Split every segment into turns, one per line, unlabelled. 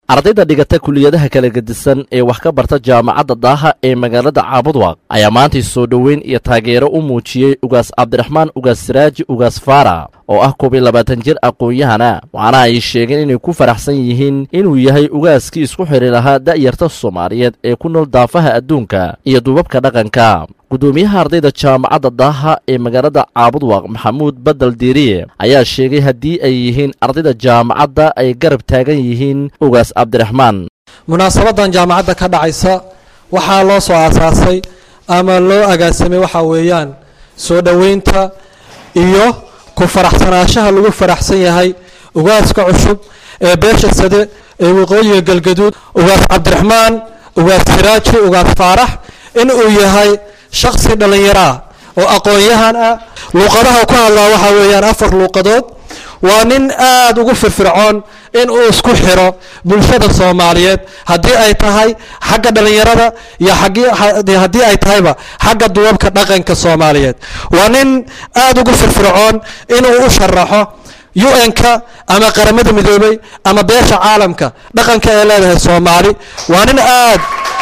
ardayda dhigata kuliyadaha kala gedisan ee wax ka barta jaamacadda daaha ee magaalada caabudwaaq ayaa maantay soo dhoweyn iyo taageero u muujiyey ugaas cabdiraxmaan ugaas siraaji ugaas faara oo ah koob iyo labaatan jir aqoon-yahana waxaana ay sheegeen inay ku faraxsan yihiin inuu yahay ugaaskii isku xidhi lahaa da'yarta soomaaliyeed ee ku nool daafaha adduunka iyo duubabka dhaqanka guddoomiyaha ardayda jaamacadda daaha ee magaalada caabudwaaq maxamuud badel diiriye ayaa sheegay haddii ay yihiin ardayda jaamacadda ay garab taagan yihiin ugaas cabdiraxmaan
munaasabadan jaamacadda ka dhacaysa waxaa loo soo aasaasay ama loo agaasamay waxaa weeyaan soo dhoweynta iyo ku faraxsanaanshaha lagu faraxsan yahay ugaaska cusub ee beesha sade ee waqooyiga galgaduud ugaas cabdiraxmaan ugaas siraaji ugaas faarax in uu yahay shaksi dhallinyaro ah oo aqoon-yahan ah luuqadaha ku hadlaa waxaa weeyaan afar luuqadood waa nin aada ugu firfircoon in uu isku xiro bulshada soomaaliyeed haddii ay tahay xagga dhallinyarada iyo haddii ay tahayba xagga duwabka dhaqanka soomaaliyeed waa nin aada ugu firfircoon inuu u sharaxo u-n-ka ama qaramada midoobay ama beesha caalamka dhaqanka ee leedahay soomaali waa nin aad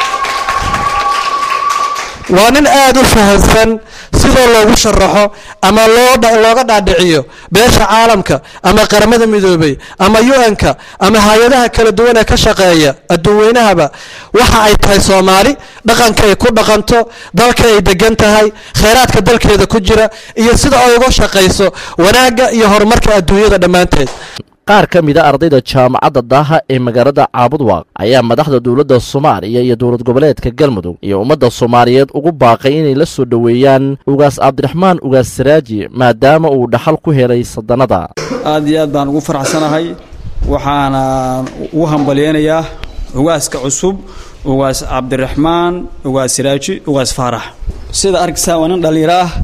waa nin aada u fahansan sidoo loogu sharaxo ama looga dhaadhiciyo beesha caalamka ama qaramada midoobay ama u-n-ka ama hay-adaha kala duwan ee ka shaqeeya adduunweynahaba waxa ay tahay soomaali dhaqanka ay ku dhaqanto dalka ay degan tahay kheyraadka dalkeeda ku jira iyo sida ay uga shaqayso wanaagga iyo horumarka adduunyada dhammaanteed
qaar ka mida ardayda jaamacadda daaha ee magaalada caabudwaaq ayaa madaxda dowladda soomaaliya iyo dowlad goboleedka galmudug iyo ummadda soomaaliyeed ugu baaqay inay la soo dhoweeyaan ugaas cabdiraxmaan ugaas saraaji maadaama uu dhaxal ku helay sadanada
aad iyo aad baan ugu faraxsanahay waxaana ugu hambalyeynayaa ugaaska cusub ugaas cabdiraxmaan ugaas siraaji ugaas faarax sida arkaysaa waa nin dhallinyaro ah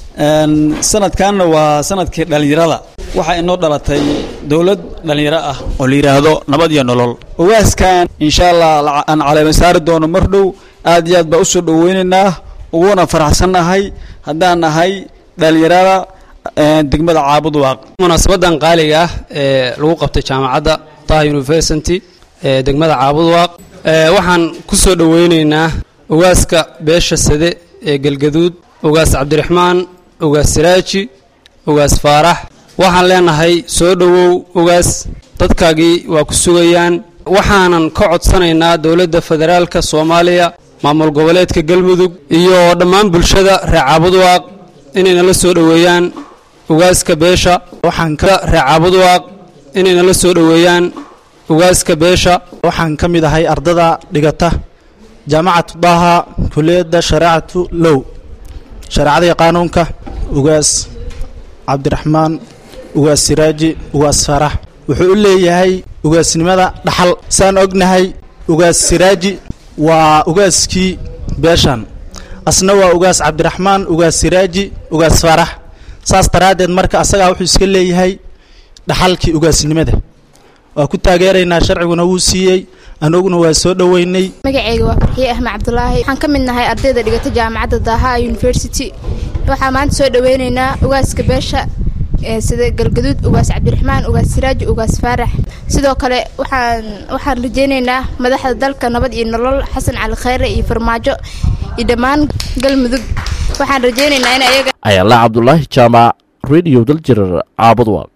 sanadkanna waa sanadkii dhallinyarada waxaa inoo dhalatay dowlad dhallinyaro ah oo la yidhaahdo nabad iyo nolol ugaaskan insha allah aan caleema saari doono mar dhow aad iyo aad baa usoo dhoweynaynaa uguna faraxsannahay haddaan nahay dhallinyarada degmada caabudwaaq
munaasabadan qaaliga ah ee lagu qabtay jaamacadda taha university ee degmada caabudwaaq waxaan ku soo dhoweynaynaa ugaaska beesha sade ee galgaduud ugaas cabdiraxmaan ugaas siraaji ugaas faarax waxaan leenahay soo dhowow ugaas dadkaagii waa ku sugayaan waxaanan ka codsanaynaa dowladda federaalka soomaaliya maamul goboleedka galmudug iyo dhammaan bulshada reer caabudwaaq inayna la soo dhoweeyaan ugaaska beesha waxaan ka reer caabudwaaq inayna la soo dhoweeyaan ugaaska beesha
waxaan ka mid ahay ardada dhigata jaamacatu daaha kuliyadda shareecatu low shareecadii qaanuunka ugaas cabdiraxmaan ugaas siraaji ugaas faarax wuxuu u leeyahay ugaasnimada dhaxal saan ognahay ugaas siraaji waa ugaaskii beeshan asna waa ugaas cabdiraxmaan ugaas siraaji ugaas faarax saas daraaddeed marka asagaa wuxuu iska leeyahay dhaxalkii ugaasnimada waa ku taageeraynaa sharciguna wuu siiyey anaguna waa soo dhoweynay
magaceyga waa farxiye axmed cabdulaahi waxaan ka mid nahay ardayda dhigata jaamacadda daaha university waxaa maanta soo dhoweyneynaa ugaaska beesha sida galgaduud ugaas cabdiraxmaan ugaas siraaji ugaas faarax sidoo kale waxaan waxaan rajeyneynaa madaxda dalka nabad iyo nolol xasan cali khayre iyo farmaajo iyo dhammaan galmudug waxaan rajeyneynaa in ayaga
ayaala cabdulaahi jaamac radio daljirar caabudwaaq